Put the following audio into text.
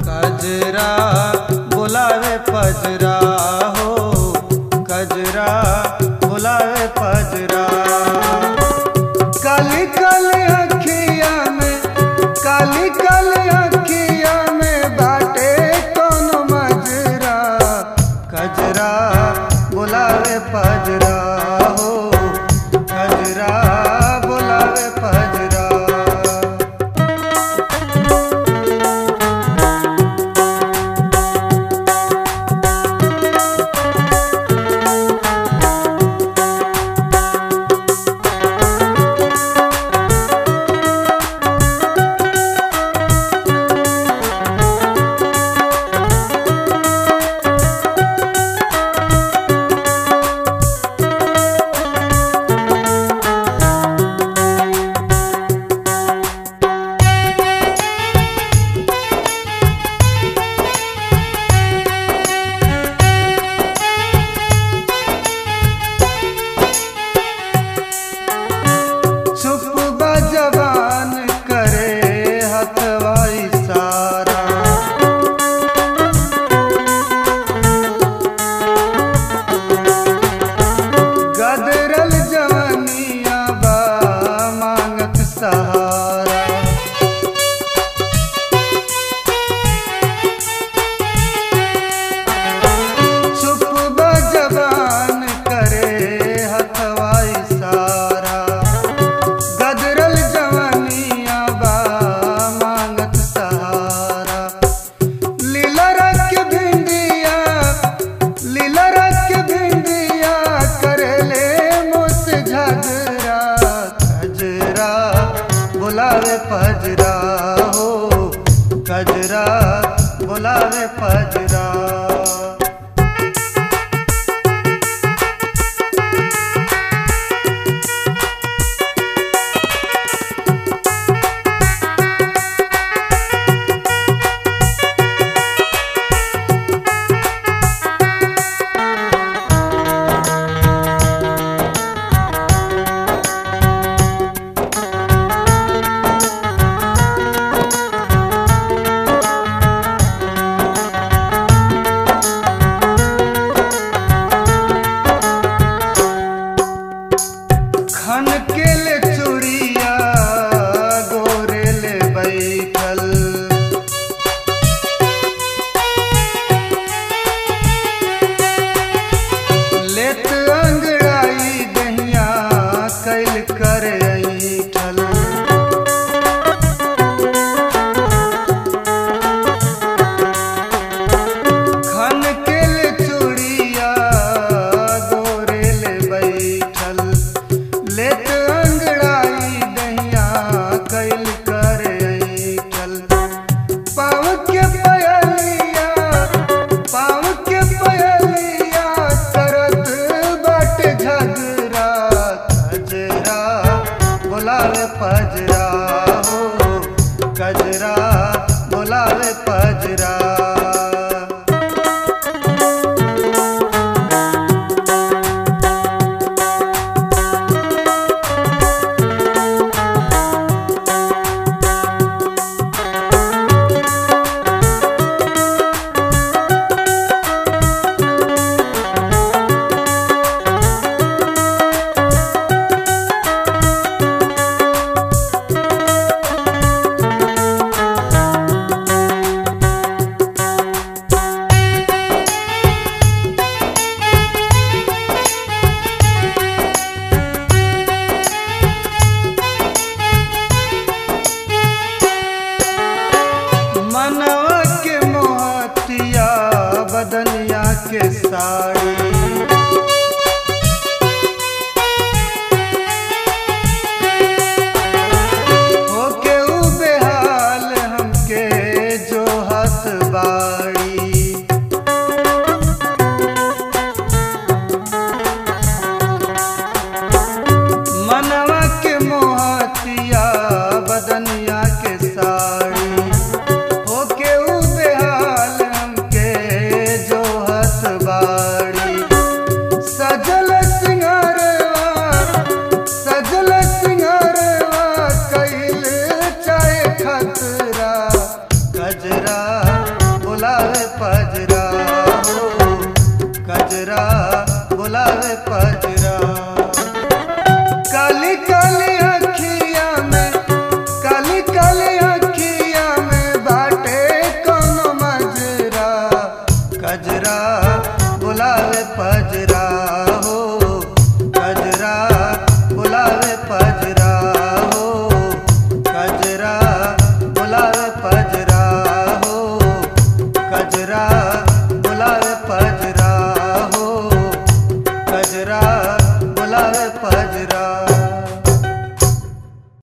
कजरा बुलावे पजरा हो कजरा बुलावे पजरा काली काली अखिया में काली काली अखिया में बाटे कोनो मजरा कजरा बुलावे पजरा हो कजरा बुलावे पजरा चुप बा जवान करे हथवा इशारा गदरल जवनिया बा मांगत सहारा चुप बा जवान करे हथवा इशारा गदरल जवानिया बा मांगत सहारा लीला रख भिंडिया लीला रख भिंडिया करले मुस झगरा कजरा बुलावे पजरा हो कजरा बुलावे पजरा खन के ले चूड़िया गोरे ले बैठल लेत अंगड़ाई दहिया कैल कर ऐठल खन के ले चूड़िया गोरे ले बैठल लेत अंगड़ाई दहिया कैल कर ऐठल पाँव के पयलिया पाँव के पयलिया करत बट झगरा कजरा बोलावे पजरा हो कजरा बोलावे पजरा बुलावे पजरा हो कजरा बुलावे पजरा काली काली अखिया में काली काली अखिया में बाटे कोनो मजरा कजरा बुलावे पजरा